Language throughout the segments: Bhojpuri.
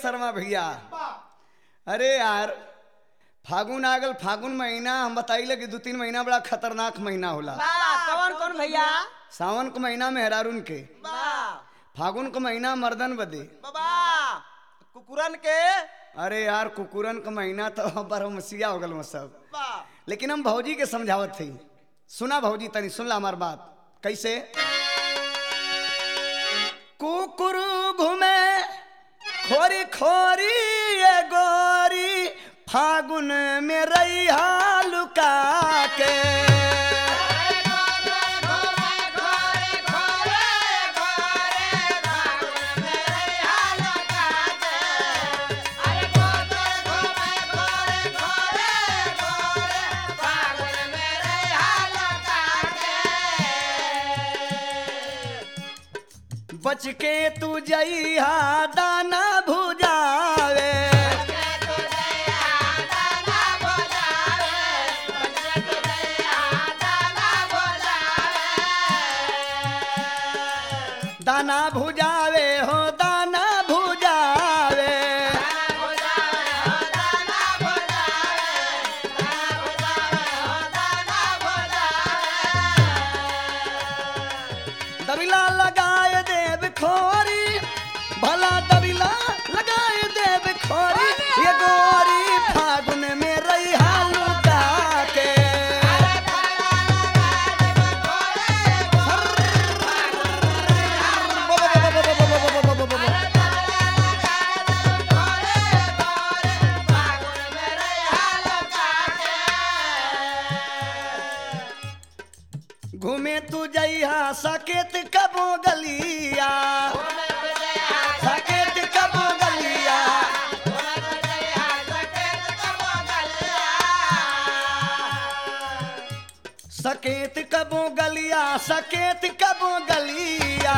शर्मा भैया अरे यार फागुन आ गल फागुन महीना हम बताइले कि दू तीन महीना बड़ा खतरनाक महीना होला कौन कौन भैया सावन के महीना में हेरारून के बा फागुन के महीना मर्दन बदे बाबा कुकुरन के अरे यार कुकुरन का महीना तो बरमसिया हो गल सब बा लेकिन हम भौजी के समझावत थी सुना भौजी तनी सुन ला हमार बात कैसे कुकुर घूमे खोरी खोरी ये गोरी फागुन में रैया लुका के बच के तू जइहा दाना भुजावे दाना भुजावे हो दाना भुजावे दबिला लगाए देव खोरी भला दबिला लगाए देव खोरी ये गोरी फागुन में रैहा लुका के घूमे तू जइहा सकेत कबो गलिया सकेत कबो गलिया सकेत कबो गलिया सकेत कबो गलिया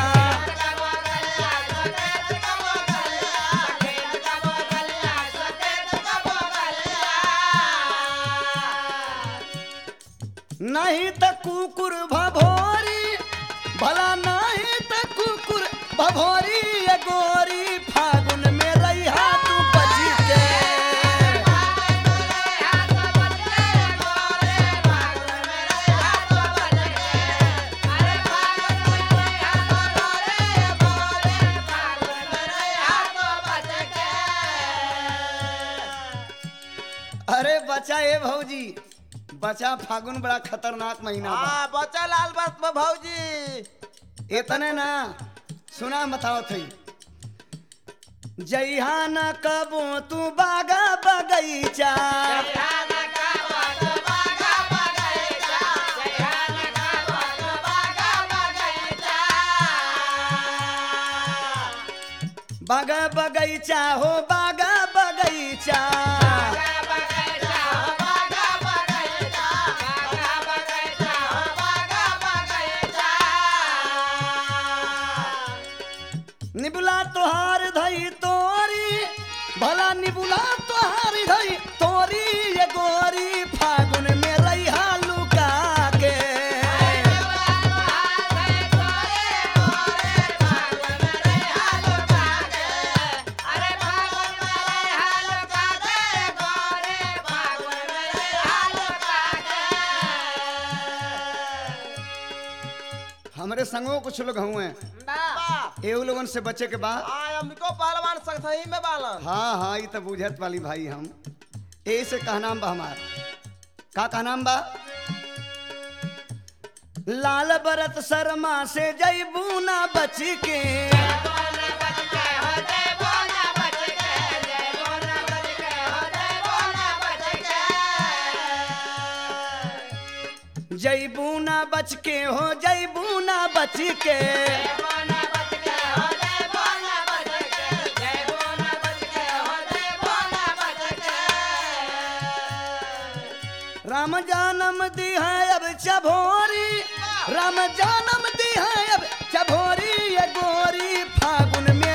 नहीं त कुकुर भभोरी भला नहीं त कुकुर भभोरी ये गोरी फागुन में रैहा तू बच के अरे बचा ए भौजी बचा फागुन बड़ा खतरनाक महीना बा हाँ बच्चा लाल बस में भौजी इतने ना सुना बताओ थी जइहा न कबो तू बागा बगैचा बागा बगैचा हो बागा बगैचा निबुला तोहार धई तोरी भला निबुला तोहार धई तोरी ये गोरी फागुन में रैहा लुका के हमरे संगो कुछ लोग हुए बा एहू लोगन से बचे के बाद हाँ हमको पहलवान संगसही में बालन हाँ हाँ ये तो बुझत वाली भाई हम यही से कहनाम बा हमार का कहनाम बा लाल बरत शर्मा से जैबू ना बच के जैबू ना बच के हो जैबू ना बच के राम जानम दी है अब चभोरी राम जानम दी है अब चभोरी ये गोरी फागुन में